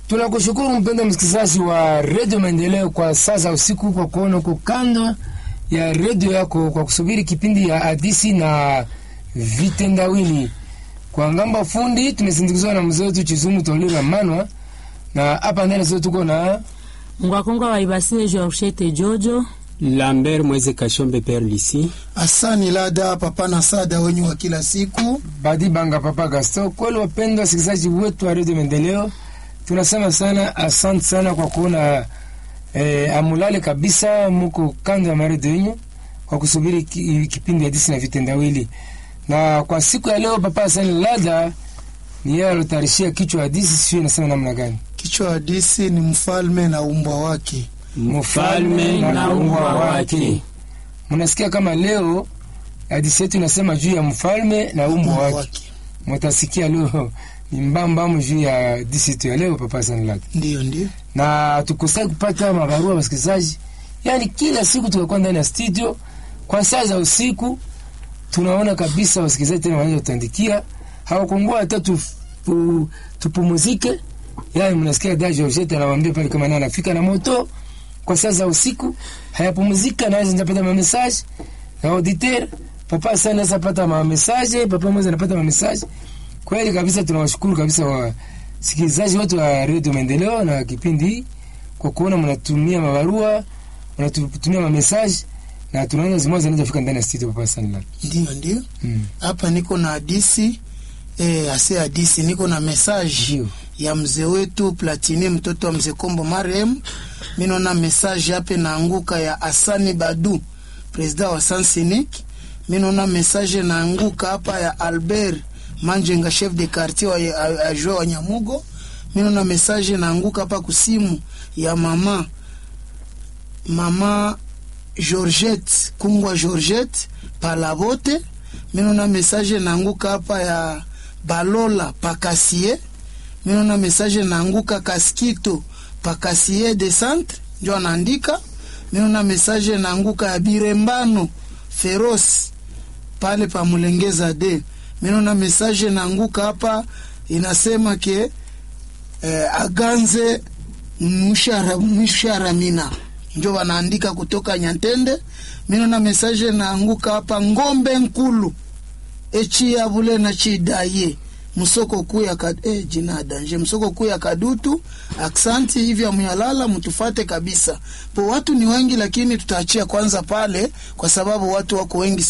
Tunakushukuru mpenda msikilizaji wa redio Maendeleo kwa saa za usiku, kwa kuona uko kando ya redio yako kwa kusubiri kipindi ya hadisi na vitendawili. Kwa ngamba fundi tumesindikizwa na mzee wetu Chizumu Tolira Manwa, na hapa ndani sio tuko na Ngwakonga wa Ibasile Georgette Jojo Lambert Mweze Kashombe Père Lisi. Asani Lada papa na sada wenyu wa kila siku. Badi Banga Papa Gaston. Kweli wapendwa wasikilizaji wetu wa redio Maendeleo, tunasema sana asante sana kwa kuona eh, amulale kabisa, muko kando ya maredio yenyu kwa kusubiri ki, kipindi hadisi na vitendawili. Na kwa siku ya leo Papa Asani Lada ni yeye alotayarishia kichwa hadisi, sio inasema namna gani? Kichwa hadisi ni mfalme na umbwa wake. Mfalme na umbwa wake. Mnasikia kama leo hadisi yetu inasema juu ya mfalme na umbwa wake. Mutasikia leo ni mbambamu juu ya hadisi yetu ya leo Papa Asani Lada. Ndiyo, ndiyo. na tukusai kupata mabarua wasikilizaji, yaani kila siku tukakuwa ndani ya studio kwa saa za usiku, tunaona kabisa wasikilizaji tena wanaweza kutuandikia, hawakungua hata tu, tu, tupumuzike. Yaani mnasikia da Georgette anawaambia pale kama naye anafika na moto kwa saa za usiku, hayapumuzika, naweza nitapata ma message na auditeur papa sana naweza pata ma message, papa mmoja anapata ma message. Kweli kabisa tunawashukuru kabisa wa sikilizaji wote wa redio Maendeleo na kipindi hii kwa kuona mnatumia mabarua mnatutumia mamesaji na tunaona zimoja zinaweza fika ndani ya studio Papa Sanila. Ndiyo, ndiyo. Mm. Hapa niko na hadisi eh, ase hadisi niko na message Ndio. ya mzee wetu Platini mtoto wa mzee Kombo marehemu. Mimi naona message hapa naanguka ya Asani Badu president wa Sansinik. Mimi naona message naanguka hapa ya Albert Manjenga chef de quartier wa ajua wa Nyamugo. Mimi naona message naanguka hapa kusimu ya mama mama Georgette Kungwa Georgette Palabote. Mimi naona message naanguka hapa ya Balola Pakasie. Mimi naona message naanguka Kaskito Pakasie de Centre ndio anaandika. Mimi naona message naanguka ya Birembano Feroz pale pa Mulengeza de. Mimi naona message naanguka hapa inasema ke eh, aganze mshara mshara mina njo wanaandika kutoka Nyantende. Mimi naona message naanguka hapa ngombe nkulu echi ya bule na chidaye msoko kuu ya kad... eh, jina danje msoko kuu ya Kadutu. Aksanti hivi amuyalala, mtufate kabisa po. Watu ni wengi, lakini tutaachia kwanza pale, kwa sababu watu wako wengi